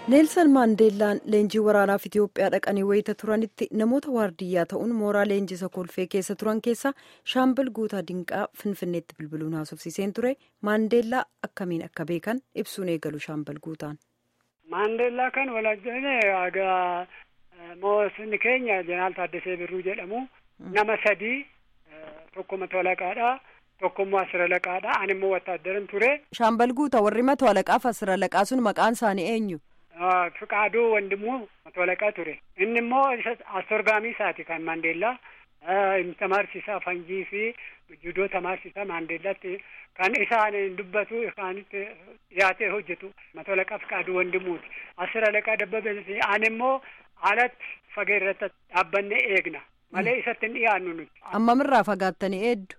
neelsan maandeellaan leenjii waraanaaf itiyoophiyaa dhaqanii wayita turanitti namoota waardiyyaa ta'uun mooraa leenjisa kolfee keessa turan keessa shaambal guutaa dinqaa finfinneetti bilbiluun haasofsiiseen ture maandeellaa akkamiin akka beekan ibsuun eegalu shaambal guutaan. maandeellaa kan walajjine egaa moosonni keenya jeneraal Taaddasee Birruu jedhamu nama sadii tokko matolaqaadha. tokkommoo asira laqaadha ani immoo wattaaddaran ture. shaambal guutaa warri matolaqaaf asira laqaa sun maqaan isaanii eenyu. Fiqaaduu wandimuu matolaqaa ture inni immoo astorgaamii isaati kan maandeellaa tamaarsisaa fanjii fi judoo tamaarsisaa maandeellaatti kan isaan dubbatu isaanitti dhiyaatee hojjetu matolaqaa Fiqaaduu wandimuuti asira laqaa dabbabee ani immoo alatti fageerratti dhaabbannee eegna malee isatti hin dhiyaannu nuti. Ammamirraa fagaattanii eeddu.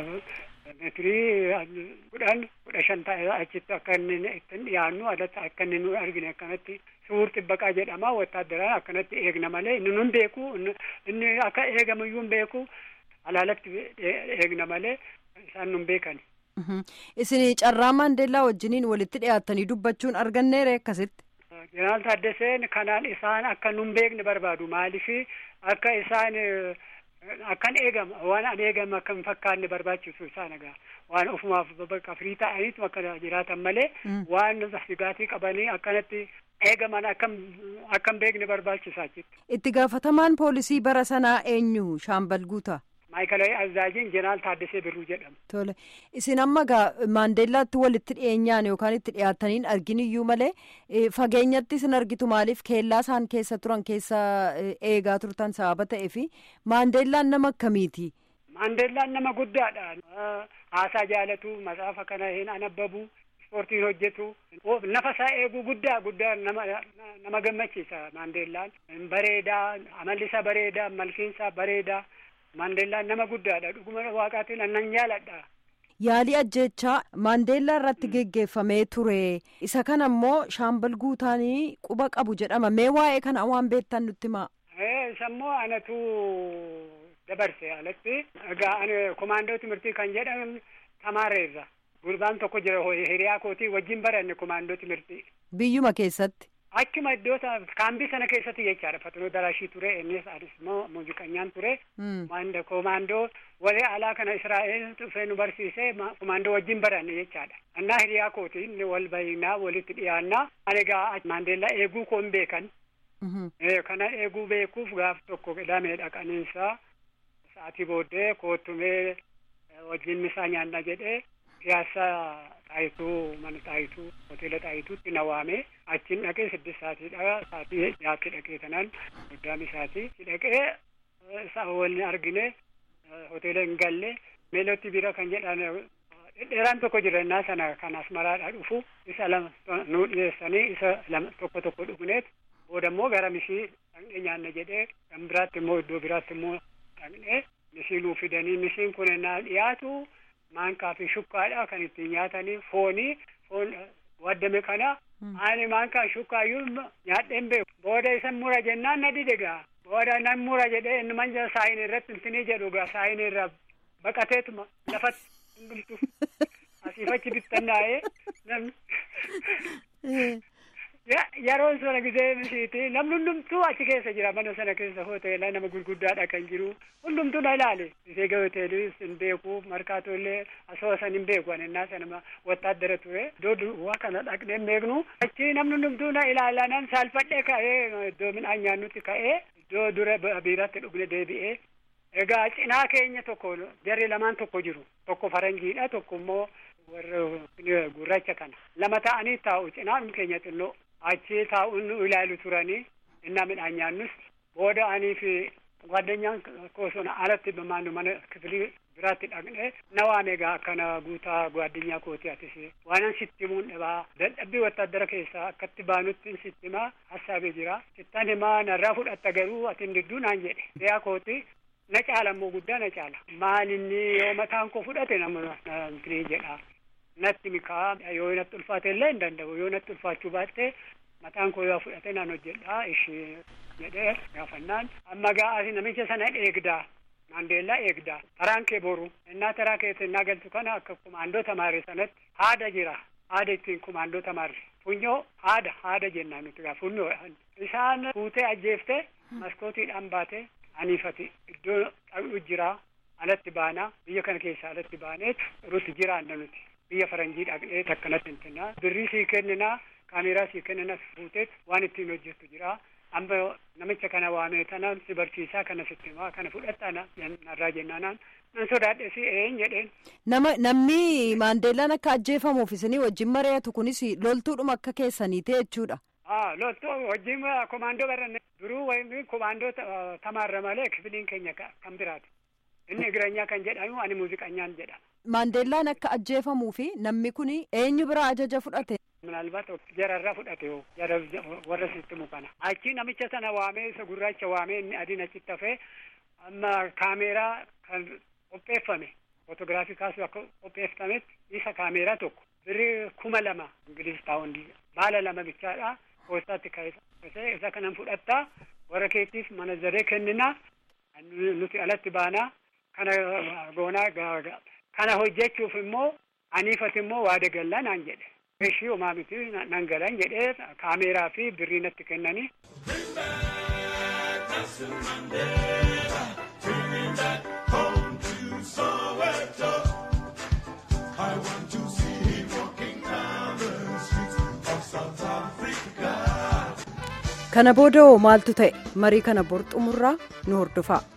Meetirii kudhan kudha shan ta'e achitti akka inni ittiin dhiyaannu alatti akka inni nu argine akkanatti suur xibbaqaa jedhama wattaaddaraan akkanatti eegna malee inni nun beeku inni akka eegamuyyuu hin beeku alaalatti eegna malee isaan nun beekani. Isin carraa maandeellaa wajjiniin walitti dhiyaattanii dubbachuun arganneere akkasitti. Jeneraal Taaddaseen kanaan isaan akka nun beekne barbaadu maalifi akka isaan. Akkan eegama waan an eegama akka hin fakkaanne barbaachisu isaan egaa waan ofumaaf bakka firii ta'aniitu akka jiraatan malee waan sigaatii qabanii akkanatti eegaman akkam akkam beekne barbaachisaa jechuudha. Itti gaafatamaan poolisii bara sanaa eenyu shaambal guutaa? Maayikalaayii Azaajiin Jeneraal Taaddasee Birruu jedhama. Tole isin amma gaa maandeellaatti walitti dhiyeenyaan yookaan itti dhiyaataniin arginiyyuu malee fageenyatti isin argitu maaliif keellaa isaan keessa turan keessa eegaa turtan sababa ta'eefi maandeellaan nama akkamiiti? Maandeellaan nama guddaadha. Haasaa jaalatu matsaafa kana hin anabbabu. Ispoortiin hojjetu nafa isaa eeguu guddaa guddaa nama nama gammachiisa maandeellaan bareedaa amalli isaa bareedaa malkiin isaa bareedaa. Maandeellaan nama guddaadha dhuguma waaqaatiin annan jaaladha. Yaalii ajjechaa maandeellaa irratti geggeeffamee ture isa kana immoo shaambal guutaanii quba qabu jedhama mee waa'ee kana waan beektan nutti himaa. Isa immoo anatu dabarse alatti egaa ani komaandoo timirtii kan jedhamu tamaareerra gurbaan tokko jira hiriyaa kootii wajjin baranne komaandoo timirtii. Biyyuma keessatti. Achuma iddoo kaambii sana keessatti jechaadha fatanoo daraashii ture innis anis immoo muuziqanyaan ture. Komaandoo warri alaa kana Israa'eel dhufee nu barsiisee komaandoo wajjin baranne jechaadha. Annaa hiriyaa kooti inni wal bahinaa walitti dhiyaannaa. Ani egaa maandeellaa eeguu koon beekan. Kana eeguu beekuuf gaaf tokko qidamee dhaqaniinsa sa'aatii booddee koottumee wajjin misaa nyaanna jedhee piyaasaa xaayituu mana xaayituu hoteela xaayituutti na waamee achiin dhaqee siddis saatiidha saatii dhiyaatti dhaqee kanaan guddaa misaatii dhaqee isa waliin argine hoteela hin galle meelootti bira kan jedhan dhedheeraan tokko jirannaa sana kan asmaraadha dhufu isa lama nu dhiyeessanii isa lama tokko tokko dhugneet booda immoo gara mishii dhaqnee nyaanna jedhee kan biraatti immoo iddoo biraatti immoo dhaqnee mishii nuu fidanii mishiin kun naa dhiyaatu maankaa fi shukkaadha kan ittiin nyaatanii foonii foon waddame kana ani maankaa shukkaayyuu nyaadheen beeku booda isan mura jennaan na didegaa booda nan mura jedhee inni manja saayinii irratti intinii jedhu gaa saayinii irra baqateetuma lafatti hundumtu asiifachi bittannaa'ee namni yeroon sana gisee mishiiti namni hundumtuu achi keessa jira mana sana keessa hoteela nama gurguddaadha kan jiru hundumtuu na ilaale gisee hoteelis hin beeku markaatollee asoosan hin beeku anennaa sana wattaaddara ture iddoo duwwaa kana dhaqnee beeknu achi namni hundumtuu na ilaalanan saalfadhee ka'ee iddoo midhaan nyaannutti ka'ee iddoo dura biiratti dhugne deebi'ee egaa cinaa keenya tokko jarri lamaan tokko jiru tokko faranjiidha tokko immoo warra gurraacha kana lama ta'anii taa'u cinaan keenya xinnoo achi taa'uun nu ilaalu turanii innaa midhaan nyaannus booda anii fi ጓደኛን ኮሶን አለት በማኑ መነ ክፍሊ ብራት ዳቅኔ ነዋሜ ጋ አከነ ጉታ ጓደኛ ኮቲ አትሲ ዋናን ሲቲሙን ደባ ደደቢ ወታደረ ኬሳ አከት ባኑትን ሲቲማ ሀሳቤ ጅራ ሲታን ማ ነራ ፉዳተ ገሩ አትን ድዱ ናን ጀዴ ያ ኮቲ ነጫለሞ ጉዳ ነጫላ ማንኒ የመታን ኮ ፉዳቴ ነም እንትን ጀዳ natti mikaa yoo natti ulfaate illee hin danda'u yoo natti ulfaachuu baatte mataan koo yoo fudhate naan hojjedha ishee jedhee gaafannaan amma ga'aasi namicha sana eegdaa maandeellaa eegdaa taraan kee boru innaa taraa keessa innaa galtu kana akka kumaandoo tamaare sanatti haada jira haada ittiin kumaandoo tamaare funyoo haada haada jennaan nuti gaa funyoo isaan fuutee ajjeeftee maskootiidhaan baatee aniifati iddoo dhaqnu jiraa alatti baanaa biyya kana keessaa alatti baaneetu rutti jiraanna nuti biyya faranjii dhaqnee takkanatti hintinaa birrii sii kenninaa kaameeraa sii kenninaa fuuteet waan ittiin hojjettu jiraa amma namicha kana waamee tanaan si barsiisaa kana sitti himaa kana fudhattaa narraa jennaanaan nan sodaadhe si een jedheen. Nama namni Maandeellaan akka ajjeefamuuf isinii wajjin mari'atu kunis loltuudhuma akka keessanii ta'e jechuudha. Aa loltuu wajjin komaandoo baranne duruu wayii komaandoo tamaarra malee kifiliin keenya kan biraati. Inni Igireenyaa kan jedhamu ani muuziqanyaan jedhama. Maandeellaan akka ajjeefamuu fi namni kun eenyu biraa ajaja fudhate. Minaalbaat jararraa fudhate yoo jara warra sitti mukana. Achi namicha sana waamee isa gurraacha waamee inni adiin achitti hafee amma kaameeraa kan qopheeffame fotoogiraafii kaasuu akka qopheeffametti isa kaameeraa tokko birrii kuma lama ingiliis paawundii baala lama bichaadha poostaatti kaa'ee isa kanan fudhattaa warra keettiif mana zaree kenninaa nuti alatti baanaa kana goonaa kana hojjechuuf immoo aniifat immoo waada gallaa naan jedhe. ishii homaa miti nan galan jedhee kaameeraa fi birrii natti kennanii. kana booda maaltu ta'e marii kana bor xumurraa nu hordofaa.